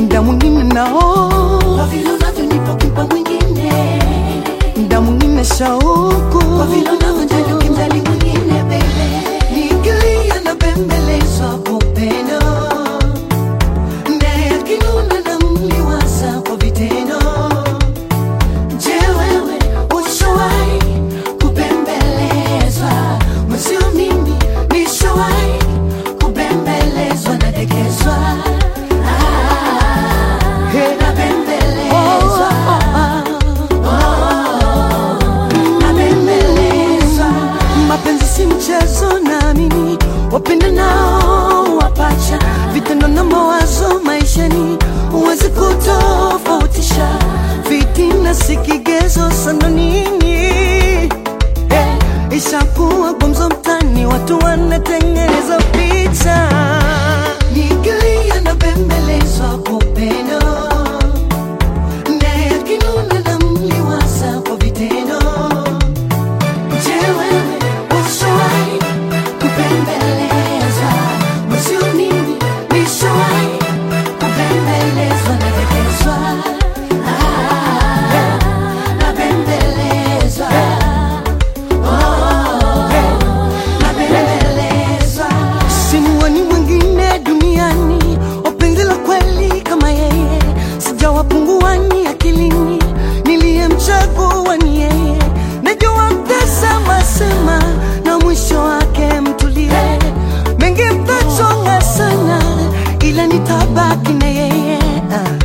mda mwingine nao kwa vile unavyonipa kimpa mwingine, mda mwingine shauku kwa vile unavyojali ukimjali mwingine baby, nikilia na bembelezwa kwa upendo, naye akinuna na mliwaza kwa vitendo. Je, wewe ushawahi kubembelezwa? Mwenzio mimi nishawahi kubembelezwa, nadekezwa, ah, Hey. nabembelezwa, nabembelezwa. mapenzi si mchezo naamini wapenda nao wapacha vitendo na mawazo maishani huwezi kutofautisha vitina si kigezo sana nini hey, ishakuwa gumzo mtani watu wanatengeneza picha Nikilia na bembelezwa kwa upendo, naye akinuna na mliwaza kwa vitendo. Je, wewe ushawahi kubembelezwa? Mwenzio mimi nishawahi kubembelezwa, nadekezwa, ah, nabembelezwa, oh, nabembelezwa. simuoni mwingine duniani wapenzi la kweli kama yeye sijawapunguani akilini niliyemchagua ni yeye najua mtasema sema na mwisho wake mtulie mengi mtachonga sana ila nitabaki na yeye ah.